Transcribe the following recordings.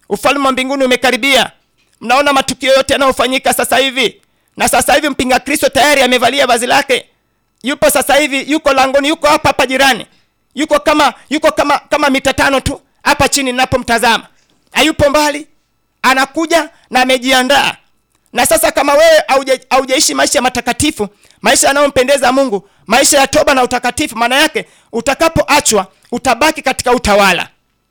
ufalme wa mbinguni umekaribia mnaona matukio yote yanayofanyika sasa hivi na sasa hivi mpinga kristo tayari amevalia vazi lake yupo sasa hivi yuko langoni yuko hapa hapa jirani yuko kama yuko kama kama mita tano tu hapa chini ninapomtazama hayupo mbali anakuja na amejiandaa na sasa kama wewe hauja- haujaishi maisha matakatifu maisha yanayompendeza mungu maisha ya toba na utakatifu maana yake utakapoachwa utabaki katika utawala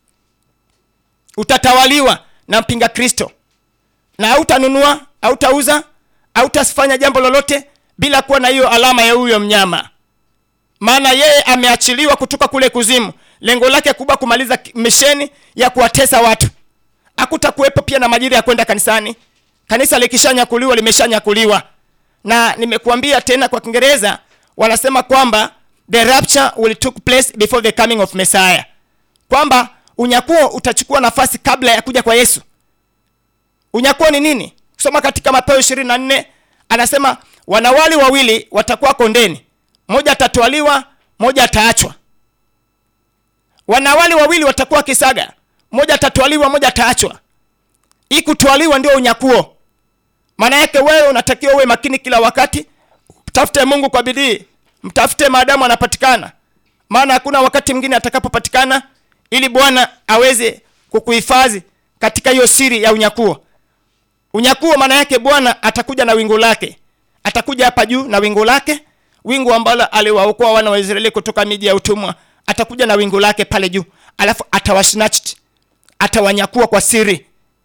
utatawaliwa na mpinga kristo na hautanunua hautauza hautafanya jambo lolote bila kuwa na hiyo alama ya huyo mnyama maana yeye ameachiliwa kutoka kule kuzimu lengo lake kubwa kumaliza ki- misheni ya kuwatesa watu hakutakuwepo pia na majira ya kwenda kanisani kanisa likishanyakuliwa limeshanyakuliwa na nimekuambia tena kwa kiingereza wanasema kwamba the rapture will took place before the coming of messiah kwamba unyakuo utachukua nafasi kabla ya kuja kwa yesu unyakuo ni nini kusoma katika mathayo ishirini na nne anasema wanawali wawili watakuwa kondeni mmoja atatwaliwa mmoja ataachwa wanawali wawili watakuwa kisaga mmoja atatwaliwa mmoja ataachwa hii kutwaliwa ndio unyakuo maana yake wewe unatakiwa uwe makini kila wakati mtafute mungu kwa bidii mtafute maadamu anapatikana maana hakuna wakati mwingine atakapopatikana ili bwana aweze kukuhifadhi katika hiyo siri ya unyakuo unyakuo maana yake bwana atakuja na wingu lake atakuja hapa juu na wingu lake wingu ambalo aliwaokoa wana wa israeli kutoka miji ya utumwa atakuja na wingu lake pale juu alafu atawasnatch atawanyakua kwa siri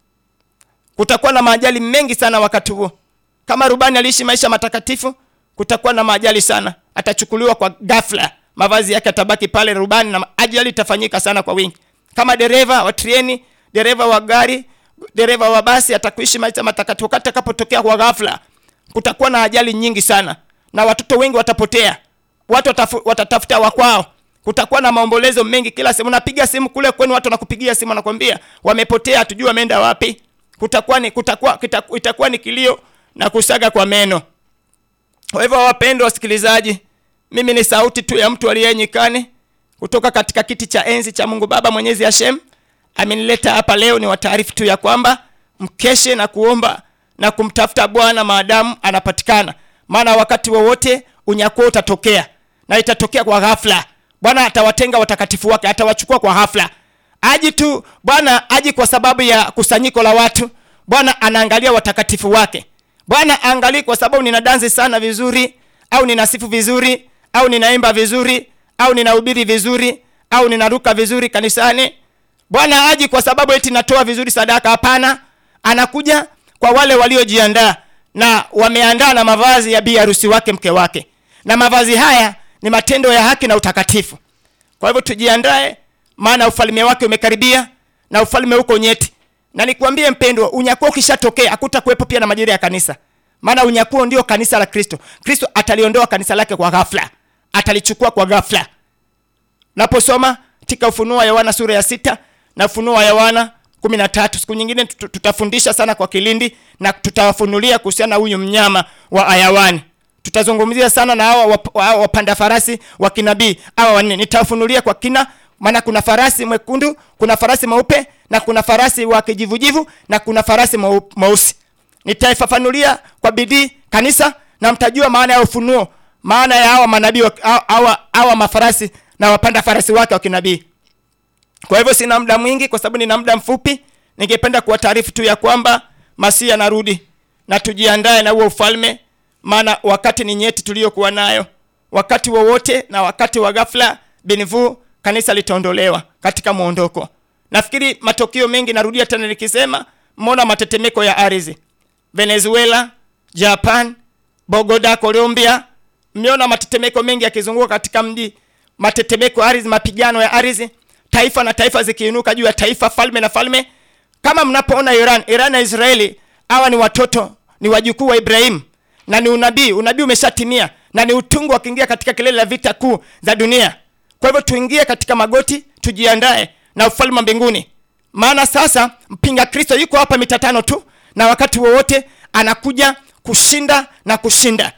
kutakuwa na maajali mengi sana wakati huo kama rubani aliishi maisha matakatifu kutakuwa na maajali sana atachukuliwa kwa ghafla mavazi yake atabaki pale rubani na ajali itafanyika sana kwa wingi kama dereva wa treni dereva wa gari dereva wa basi atakuishi maisha matakatifu wakati atakapotokea kwa ghafla kutakuwa na ajali nyingi sana na watoto wengi watapotea watu watafu, watatafuta wakwao kutakuwa na maombolezo mengi kila sehemu unapiga simu kule kwenu watu wanakupigia simu wanakwambia wamepotea hatujui wameenda wapi kutakuwa ni kutakuwa kitaku- itakuwa ni kilio na kusaga kwa meno kwa hivyo wapendwa wasikilizaji mimi ni sauti tu ya mtu aliye nyikani kutoka katika kiti cha enzi cha mungu baba mwenyezi hashem amenileta hapa leo ni wataarifu tu ya kwamba mkeshe na kuomba na kumtafuta bwana maadamu anapatikana maana wakati wowote unyakuo utatokea na itatokea kwa ghafla bwana atawatenga watakatifu wake atawachukua kwa ghafla aji tu bwana aji kwa sababu ya kusanyiko la watu bwana anaangalia watakatifu wake bwana aangalii kwa sababu nina dansi sana vizuri au ninasifu vizuri au ninaimba vizuri au ninahubiri vizuri au ninaruka vizuri kanisani bwana aji kwa sababu eti natoa vizuri sadaka hapana anakuja kwa wale waliojiandaa na wameandaa na mavazi ya bi harusi wake mke wake na mavazi haya ni matendo ya haki na utakatifu kwa hivyo tujiandae maana ufalme wake umekaribia na ufalme huko nyeti na nikuambie mpendwa unyakuo ukishatokea hakuta kuwepo pia na majira ya kanisa maana unyakuo ndio kanisa la kristo kristo ataliondoa kanisa lake kwa ghafla atalichukua kwa ghafla naposoma katika ufunuo wa yohana sura ya sita na ufunuo wa yohana kumi na tatu siku nyingine tut- tutafundisha sana kwa kilindi na tutawafunulia kuhusiana na huyu mnyama wa ayawani tutazungumzia sana na hawa wap- hawa wapanda farasi wa kinabii hawa wanne nitawafunulia kwa kina maana kuna farasi mwekundu kuna farasi mweupe na kuna farasi wa kijivujivu na kuna farasi mweu- mweusi nitaifafanulia kwa bidii kanisa na mtajua maana ya ufunuo maana ya hawa manabii wa- hawa, hawa, hawa mafarasi na wapanda farasi wake wa kinabii kwa hivyo sina muda mwingi kwa sababu nina muda mfupi ningependa kuwataarifu tu ya kwamba masihi anarudi na tujiandae na huo ufalme maana wakati ni nyeti tuliyokuwa nayo wakati wowote na wakati wa ghafla binvu kanisa litaondolewa katika mwondoko nafikiri matokeo mengi narudia tena nikisema mmeona matetemeko ya ardhi venezuela japan bogoda colombia mmeona matetemeko mengi yakizunguka katika mji matetemeko ya ardhi mapigano ya ardhi taifa na taifa zikiinuka juu ya taifa falme na falme kama mnapoona iran iran na israeli hawa ni watoto ni wajukuu wa ibrahimu na ni unabii unabii umeshatimia na ni utungu wakiingia katika kilele la vita kuu za dunia kwa hivyo tuingie katika magoti tujiandae na ufalme wa mbinguni maana sasa mpinga kristo yuko hapa mita tano tu na wakati wowote anakuja kushinda na kushinda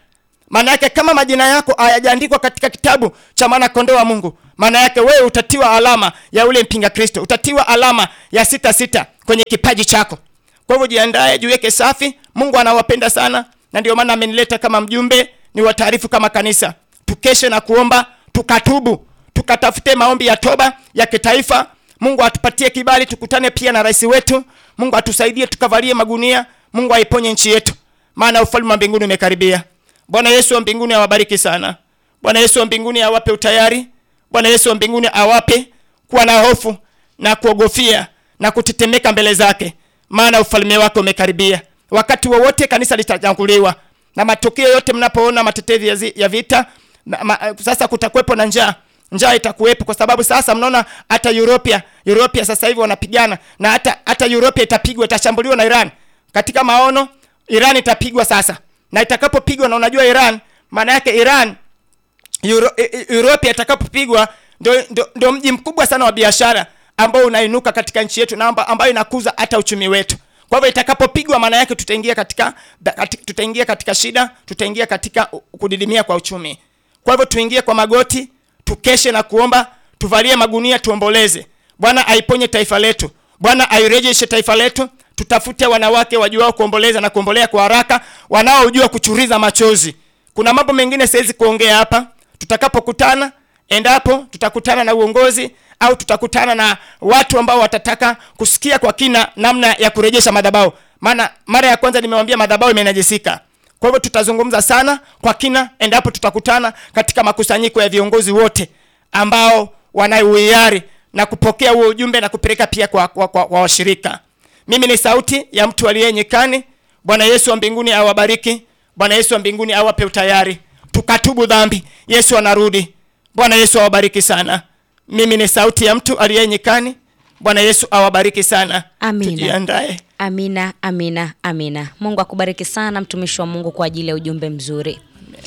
maana yake kama majina yako hayajaandikwa katika kitabu cha mwana kondoo wa Mungu, maana yake wewe utatiwa alama ya ule mpinga Kristo, utatiwa alama ya sita sita kwenye kipaji chako. Kwa hivyo jiandae, jiweke safi. Mungu anawapenda sana, na ndio maana amenileta kama mjumbe ni wataarifu kama kanisa, tukeshe na kuomba, tukatubu, tukatafute maombi ya toba ya kitaifa. Mungu atupatie kibali, tukutane pia na rais wetu. Mungu atusaidie, tukavalie magunia. Mungu aiponye nchi yetu, maana ufalme wa mbinguni umekaribia. Bwana Yesu wa mbinguni awabariki sana. Bwana Yesu wa mbinguni awape utayari. Bwana Yesu wa mbinguni awape kuwa na hofu na kuogofia na kutetemeka mbele zake, maana ufalme wake umekaribia. Wakati wowote kanisa litatanguliwa na matukio yote, mnapoona matetezi ya, zi, ya vita na, ma, sasa kutakuwepo na njaa njaa itakuwepo kwa sababu sasa mnaona hata Europia Europia sasa hivi wanapigana na hata hata Europia itapigwa itashambuliwa na Iran. Katika maono Iran itapigwa sasa, na itakapopigwa, na unajua Iran maana yake Iran Euro, Europia itakapopigwa ndio ndio- ndio mji mkubwa sana wa biashara ambao unainuka katika nchi yetu na amba- ambayo inakuza hata uchumi wetu. Kwa hivyo itakapopigwa, maana yake tutaingia katika, katika tutaingia katika shida, tutaingia katika u- kudidimia kwa uchumi. Kwa hivyo tuingie kwa magoti, tukeshe na kuomba, tuvalie magunia, tuomboleze. Bwana aiponye taifa letu, Bwana airejeshe taifa letu. Tutafute wanawake wajuao kuomboleza na kuombolea kwa haraka, wanaojua kuchuriza machozi. Kuna mambo mengine siwezi kuongea hapa. Tutakapokutana, endapo tutakutana na uongozi au tutakutana na watu ambao watataka kusikia kwa kina namna ya kurejesha madhabahu, maana mara ya kwanza nimewambia madhabahu imenajisika. Kwa hivyo tutazungumza sana kwa kina endapo tutakutana katika makusanyiko ya viongozi wote ambao wana uhiari na kupokea huo ujumbe na kupeleka pia kwa, kwa, kwa, kwa washirika. Mimi ni sauti ya mtu aliye nyikani. Bwana Yesu wa mbinguni awabariki. Bwana Yesu wa mbinguni awape utayari, tukatubu dhambi. Yesu anarudi. Bwana Yesu awabariki sana. Mimi ni sauti ya mtu aliye nyikani. Bwana Yesu awabariki sana. Amina. Tujiandae. Amina, amina, amina. Mungu akubariki sana mtumishi wa Mungu kwa ajili ya ujumbe mzuri,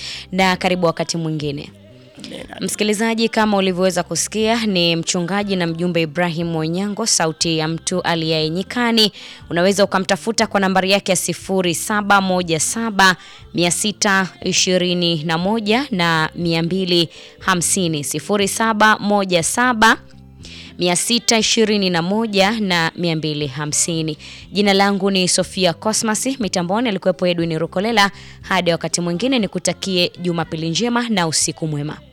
na karibu wakati mwingine. Msikilizaji, kama ulivyoweza kusikia, ni mchungaji na mjumbe Ibrahim Onyango, sauti ya mtu aliye nyikani. Unaweza ukamtafuta kwa nambari yake ya 0717 621 na 250 0717 621 na 250. Jina langu ni Sofia Cosmas, mitamboni alikuwepo Edwin Rukolela. Hadi wakati mwingine, nikutakie Jumapili njema na usiku mwema.